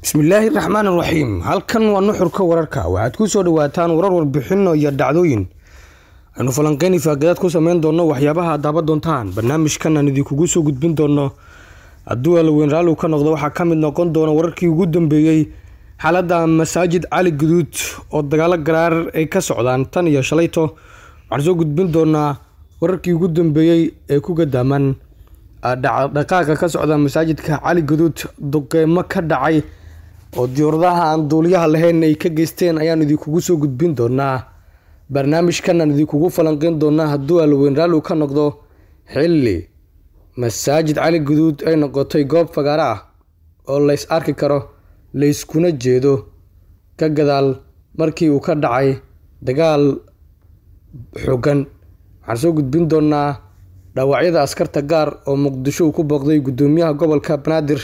bismillaahi raxmaan raxiim halkan waa nuxurka wararka waxaad ku soo dhawaataan warar warbixino iyo dhacdooyin aynu falanqeyni faagadaad ku sameyn doono waxyaabaha aad daaban doontaan barnaamijkan aan idinkugu soo gudbin doono hadduu alaweyn raalligu ka noqdo waxaa ka mid noqon doona wararkii ugu dambeeyey xaaladda masaajid cali guduud oo dagaalo garaar ay ka socdaan tan iyo shalayto waxaan soo gudbin doonaa wararkii ugu dambeeyey ee ku gadaaman dhaqaaqa ka socda masaajidka cali guduud duqeymo ka dhacay oo diyauradaha aan duuliyaha lahayn ay ka geysteen ayaan idinkugu soo gudbin doonaa barnaamijkan aan idinkugu falanqeyn doonaa hadduu alaweyn raalligu ka noqdo xilli masaajid cali guduud ay noqotay goob fagaaro ah oo lays arki karo layskuna jeedo ka gadaal markii uu ka dhacay dagaal xooggan waxaan soo gudbin doonaa dhaawacyada askarta gaar oo muqdisho uu ku booqday guddoomiyaha gobolka banaadir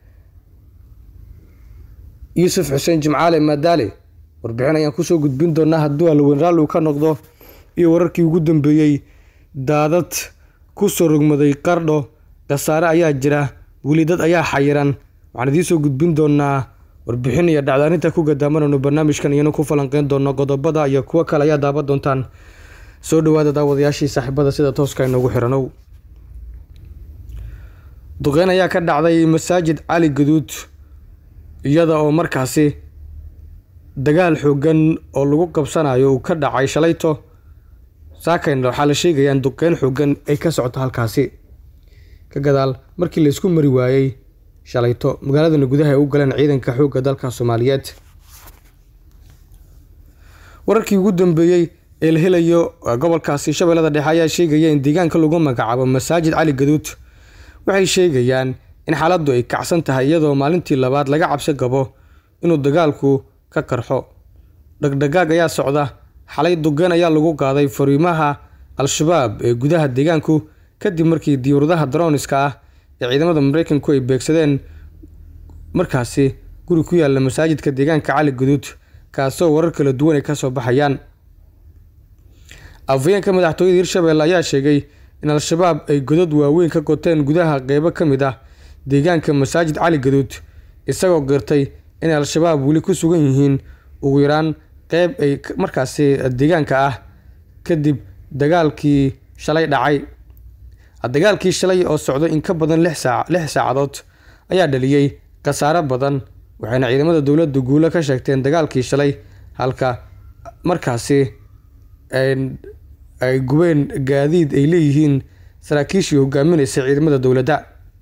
yuusuf xuseen jimcaale maadaale warbixin ayaan kusoo gudbin doonaa hadduu alaweyn raalligu ka noqdo iyo wararkii ugu dambeeyey daadad kusoo rogmaday qardho khasaare ayaa jira weli dad ayaa xayiran waxaan idiinsoo gudbin doonaa warbixin iyo dhacdaaninta ku gadaamanayno barnaamijkan iyana ku falanqeyn doono qodobada iyo kuwo kale ayaa daaban doontaan soo dhawaada daawadayaashii saaxiibada sida tooska inoogu xiranow duqeyn ayaa ka dhacday masaajid cali guduud iyada oo markaasi dagaal xoogan oo lagu qabsanayo uu ka dhacay shalayto saakayna waxaa la sheegayaan duqeyn xoogan ay ka socoto halkaasi ka gadaal markii laysku mari waayey shalayto magaaladana gudaha ay u galeen ciidanka xoogga dalka soomaaliyeed wararkii ugu dambeeyey ee la helayo gobolkaasi shabeellada dhexe ayaa sheegaya in deegaanka lagu magacaabo masaajid cali gaduud waxay sheegayaan in xaaladdu ay kacsan tahay iyadoo maalintii labaad laga cabsi gabo inuu dagaalku ka qarxo dhagdhagaag ayaa socda xalay duqeyn ayaa lagu qaaday fariimaha al-shabaab ee gudaha deegaanku kadib markii diyuuradaha daroniska ah ee ciidamada mareykanku ay beegsadeen markaasi guri ku yaalla masaajidka deegaanka cali guduud kaasoo warar kala duwan ay kasoo baxayaan afhayeenka madaxtooyada hirshabelle ayaa sheegay in al-shabaab ay godad waaweyn ka goteen gudaha qeybo ka mid ah deegaanka masaajid cali gaduud isagoo gartay inay al-shabaab weli ku sugan yihiin ugu yaraan qeyb ay markaasi deegaanka ah kadib dagaalkii shalay dhacay dagaalkii shalay oo socday in ka badan lix saacadood ayaa dhaliyey khasaare badan waxayna ciidamada dowladda guulo ka sheegteen dagaalkii shalay halka markaasi ay gubeen gaadiid ay leeyihiin saraakiishii hogaaminaysa ciidamada dowladda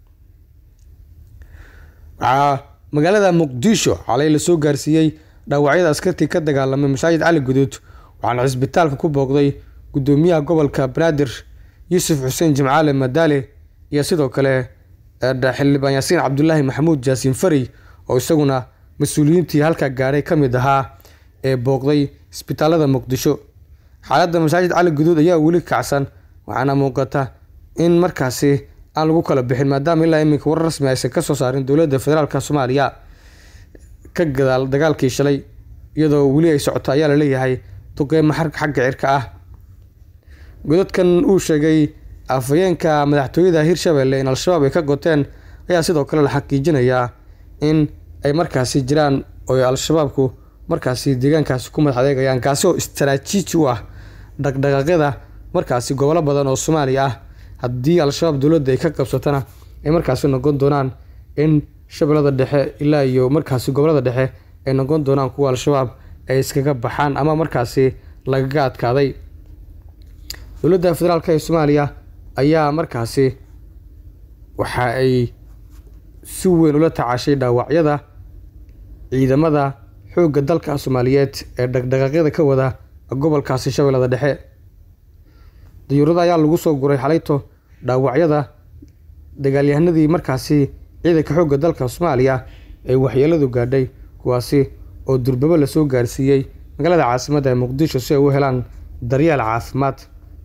waxaa magaalada muqdisho xalay lasoo gaarsiiyey dhaawacyada askartii ka dagaalamay masaajid cali guduud waxaana cisbitaalka ku booqday guddoomiyaha gobolka banaadir yuusuf xuseen jimcaale madaale iyo sidoo kale xildhibaan yaasiin cabdulaahi maxamuud jaasiin fari oo isaguna mas-uuliyiintii halkaa gaadhay ka mid ahaa ee booqday isbitaalada muqdisho xaaladda masaajid cali guduud ayaa weli kacsan waxaana muuqata in markaasi aan lagu kala bixin maadaama ilaa iminka war rasmi aysan kasoo saarin dowladda federaalk soomaaliya ka gadaal dagaalkii shalay iyadoo weli ay socoto ayaa laleeyahay duqeymo xagga cirka ah godadkan uu sheegay afhayeenka madaxtooyada hirshabelle in al-shabaab ay ka goteen ayaa sidoo kale la xaqiijinayaa in ay markaasi jiraan oo al-shabaabku markaasi deegaankaasi ku madax adeegayaan kaasi oo istaraatiiji u ah dhaqdhaqaaqyada markaasi gobollo badan oo soomaaliya ah haddii al-shabaab dowladda ay ka qabsatana ay markaasi noqon doonaan in shabeellada dhexe ilaa iyo markaasi gobollada dhexe ay noqon doonaan kuwa al-shabaab ay iskaga baxaan ama markaasi lagaga adkaaday dowladda federaalk ee soomaaliya ayaa markaasi waxa ay si weyn ula tacaashay dhaawacyada ciidamada xoogga dalka soomaaliyeed ee dhaqdhaqaaqyada ka wada gobolkaasi shabeellada dhexe diyuurada ayaa lagu soo guray xalayto dhaawacyada dagaalyahanadii markaasi ciidanka xoogga dalka soomaaliya ee waxyeeladu gaadhay kuwaasi oo durbabo lasoo gaarsiiyey magaalada caasimadda ee muqdisho si ay u helaan daryeel caafimaad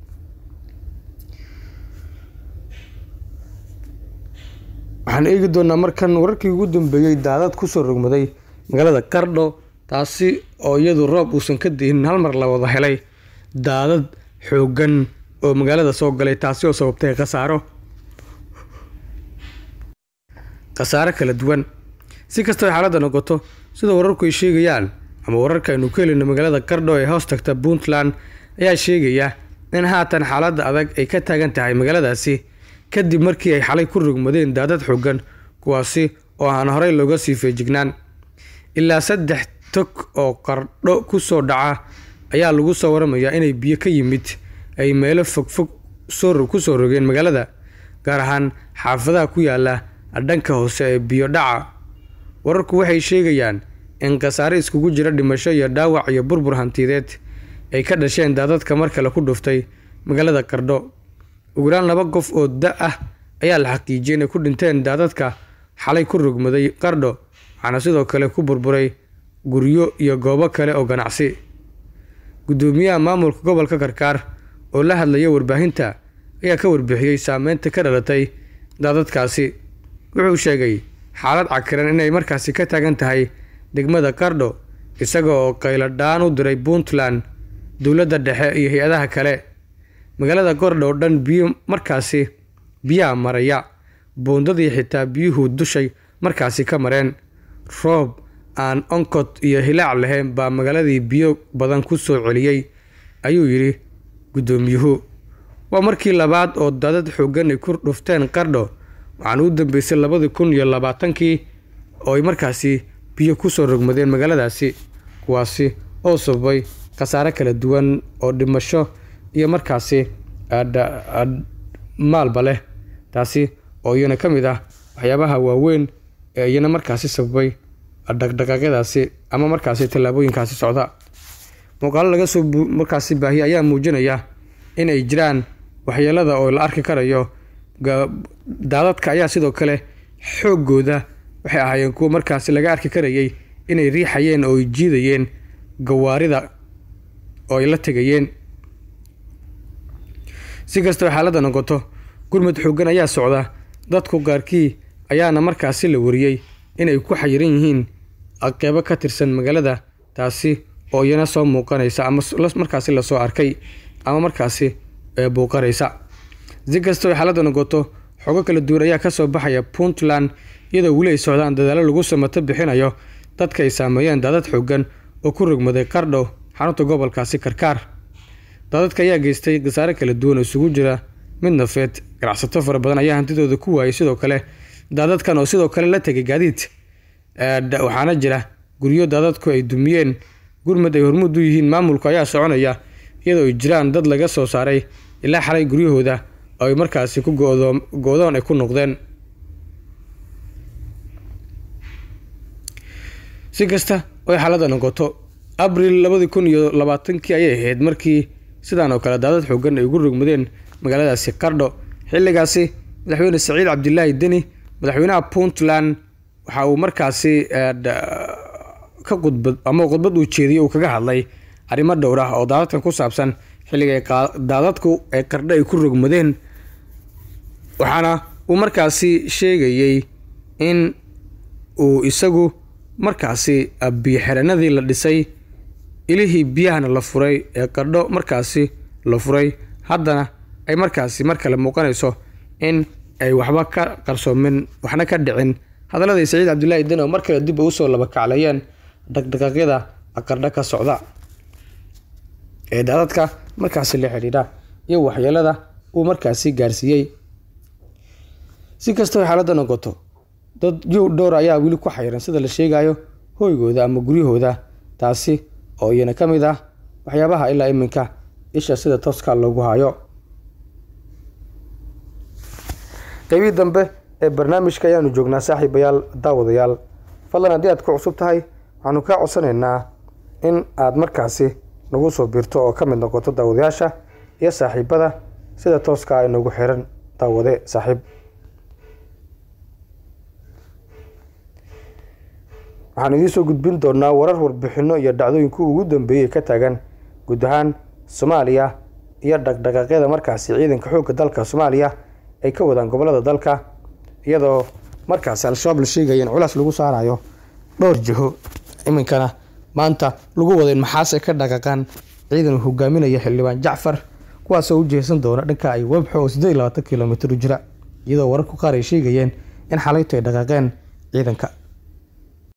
waxaan eegi doonaa markan wararkii ugu dambeeyey daadad kusoo rogmaday magaalada qardho taasi oo iyadu roob uusan ka dihin hal mar la wada helay daadad xooggan oo magaalada soo galay taasi oo sababtay khasaaro khasaare kala duwan si kastaba xaaladda noqoto sida wararku ay sheegayaan ama wararka aynu ku helino magaalada qardho ee hoos tagta puntland ayaa sheegaya in haatan xaaladda adag ay ka taagan tahay magaaladaasi kadib markii ay xalay ku rogmadeen daadad xoogan kuwaasi oo aan horey looga sii feejignaan ilaa saddex tog oo qardho ku soo dhaca ayaa lagu soo waramayaa inay biyo ka yimid ay meelo fogfog ku soo rogeen magaalada gaar ahaan xaafadaha ku yaala dhanka hoose ee biyo dhaca wararku waxay sheegayaan in khasaare iskugu jira dhimasho iyo dhaawac iyo burbur hantideed ay ka dhasheen daadadka mar kale ku dhuftay magaalada qardho ugu yaraan laba qof oo da ah ayaa la xaqiijiyay inay ku dhinteen daadadka xalay ku rogmaday qardho waxaana sidoo kale ku burburay guryo iyo goobo kale oo ganacsi guddoomiyaha maamulka gobolka karkaar oo la hadlaya warbaahinta ayaa ka warbixiyey saameynta ka dhalatay daadadkaasi wuxuu sheegay xaalad cakiran inay markaasi ka taagan tahay degmada qardho isaga oo qayladhaan u diray puntland dowladda dhexe iyo hay-adaha kale magaalada qardho oo dhan biyo markaasi biyaha maraya boondadii xitaa biyuhu dushay markaasi ka mareen roob aan onkod iyo hilaac lahayn baa magaaladii biyo badan ku soo celiyey ayuu yidhi guddoomiyuhu waa markii labaad oo daadad xoogan ay ku dhufteen qardho waxaana u dambeysay labadii kun iyo labaatankii oo ay markaasi biyo ku soo rogmadeen magaaladaasi kuwaasi oo sababay khasaare kala duwan oo dhimasho iyo markaasi maalba leh taasi oo iyana ka mid ah waxyaabaha waaweyn ee iyana markaasi sababay dhaqdhaqaaqyadaasi ama markaasi tallaabooyinkaasi socda muuqaalo laga soo markaasi baahiya ayaa muujinaya in ay jiraan waxyeelada oo la arki karayo daadadka ayaa sidoo kale xooggooda waxay ahaayeen kuwo markaasi laga arki karayay inay riixayeen oo ay jiidayeen gawaarida oo ay la tegayeen si kastaba xaaladda noqoto gurmud xooggan ayaa socda dadku qaarkii ayaana markaasi la wariyey inay ku xayiran yihiin qeybo ka tirsan magaalada taasi oo iyana soo muuqanaysa ama markaasi lasoo arkay ama markaasi buuqanaysa si kastaba xaaladda noqoto xogo kala duwan ayaa kasoo baxaya puntland iyadoo weli ay socdaan dadaalo lagu samato bixinayo dadka ay saameeyeen daadad xoogan oo ku rogmaday qardho xarunta gobolkaasi karkaar daadadka ayaa geystay khasaare kala duwan oo isugu jira mid nafeed ganacsato fara badan ayaa hantidooda ku waayay sidoo kale daadadkan oo sidoo kale la tegay gaadiid waxaana jira guryo daadadku ay dumiyeen gurmud ay hormuud u yihiin maamulku ayaa soconaya iyadoo ay jiraan dad laga soo saaray ilaa xalay guryahooda oo ay markaasi ku go-doon ay ku noqdeen si kasta oy xaaladda noqoto abril labadii kun iyo labaatankii ayay ahayd markii sidaan oo kale daadad xoogan ay ugu rogmadeen magaaladaasi qardho xilligaasi madaxweyne saciid cabdilaahi deni madaxweynaha puntland waxa uu markaasi ka khudbad ama khudbad uu jeediyey uu kaga hadlay arrimo dhowr ah oo daadadkan ku saabsan xilliga daadadku ay qardho ay ku rogmadeen waxaana uu markaasi sheegayey in uu isagu markaasi biyoxeranadii la dhisay ilihii biyahana la furay ee qardho markaasi la furay haddana ay markaasi mar kale muuqanayso in ay waxba ka qarsoomin waxna ka dhicin hadalladii saciid cabdilaahi den oo mar kale dib ugu soo labakaclayeen dhaqdhaqaaqyada qardho ka socda ee daadadka markaasi la xidhiidha iyo waxyeelada uu markaasi gaarsiiyey si kastaba xaaladda noqoto dad yow dhowr ayaa weli ku xayiran sida la sheegayo hooygooda ama guryahooda taasi oo iyana ka mid ah waxyaabaha ilaa iminka isha sida tooska loogu hayo qeybihii dambe ee barnaamijka ayaanu joognaa saaxiibayaal daawadayaal fadlan haddii aad ku cusub tahay waxaanu kaa codsanaynaa in aad markaasi nagu soo biirto oo ka mid noqoto daawadayaasha iyo saaxiibada sida tooska ay nagu xiran daawade saaxiib waxaan idiin soo gudbin doonaa warar warbixino iyo dhacdooyinkii ugu dambeeyey ka taagan guud ahaan soomaaliya iyo dhaqdhaqaaqyada markaasi ciidanka xoogga dalka soomaaliya ay ka wadaan gobolada dalka iyadoo markaasi al-shabaab la sheegaya in culaas lagu saarayo dhowr jiho iminkana maanta lagu wada in maxaase ka dhaqaqaan ciidan hogaaminaya xildhibaan jacfar kuwaasoo u jeesan doona dhanka ay webxo oo siddeed iyo labaatan kilomitir u jira iyadoo wararku qaar ay sheegayeen in xalaytu ay dhaqaaqeen ciidanka